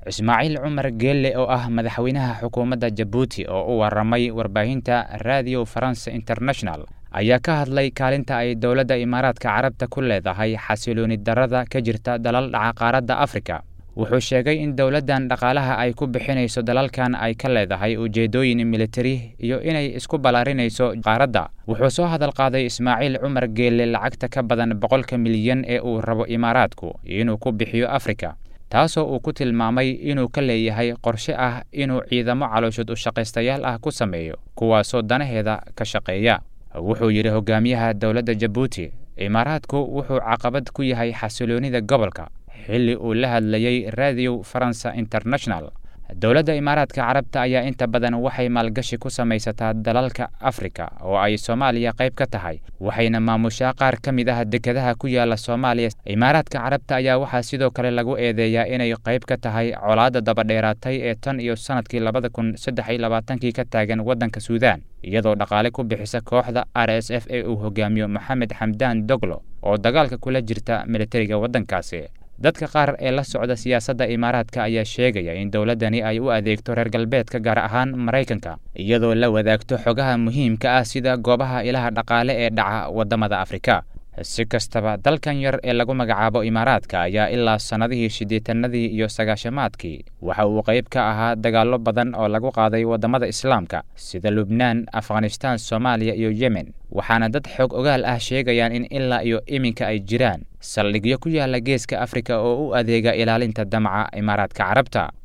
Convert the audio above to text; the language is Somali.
ismaaciil cumar geelle oo ah madaxweynaha xukuumadda jabuuti oo u waramay warbaahinta radio faranse international ayaa ka hadlay kaalinta ay dowladda imaaraadka carabta ku leedahay xasilooni darrada ka jirta dalal dhaca qaaradda afrika wuxuu sheegay in dowladdan dhaqaalaha ay ku bixinayso dalalkan ay ka leedahay ujeeddooyin militari iyo inay isku ballaarinayso qaaradda wuxuu soo hadal qaaday ismaaciil cumar geelle lacagta ka badan boqolka milyan ee uu rabo imaaraadku inuu ku bixiyo afrika taasoo uu ku tilmaamay inuu ka leeyahay qorshe ah inuu ciidamo calooshud u shaqaystayaal ah ku sameeyo kuwaasoo danaheeda ka shaqeeya wuxuu yidhi hogaamiyaha dowladda jabuuti imaaraadku wuxuu caqabad ku yahay xasiloonida gobolka xilli uu la hadlayey radio faransa international dowladda imaaraadka carabta ayaa inta badan waxay maalgashi ku samaysataa dalalka afrika oo ay soomaaliya qayb ka tahay waxayna maamushaa qaar ka mid ah dekedaha ku yaala soomaaliya imaaraadka carabta ayaa waxaa sidoo kale lagu eedeeyaa inay qayb ka tahay colaadda dabadheeraatay ee tan iyo sannadkii labada kun saddex iyo labaatankii ka taagan waddanka suudaan iyadoo dhaqaale ku bixisa kooxda r s f ee uu hogaamiyo maxamed xamdaan doglo oo dagaalka kula jirta militariga waddankaasi dadka qaar ee la socda siyaasadda imaaraadka ayaa sheegaya in dowladdani ay u adeegto reer galbeedka gaar ahaan maraykanka iyadoo la wadaagto xogaha muhiimka ah sida goobaha ilaha dhaqaale ee dhaca waddamada afrika si kastaba dalkan yar ee lagu magacaabo imaaraadka ayaa ilaa sannadihii siddeetanadii iyo sagaashamaadkii waxa uu qayb ka ahaa dagaallo badan oo lagu qaaday waddamada islaamka sida lubnaan afghanistaan soomaaliya iyo yemen waxaana dad xoog ogaal ah sheegayaan in ilaa iyo iminka ay jiraan saldhigyo ku yaala geeska afrika oo u adeega ilaalinta damaca imaaraadka carabta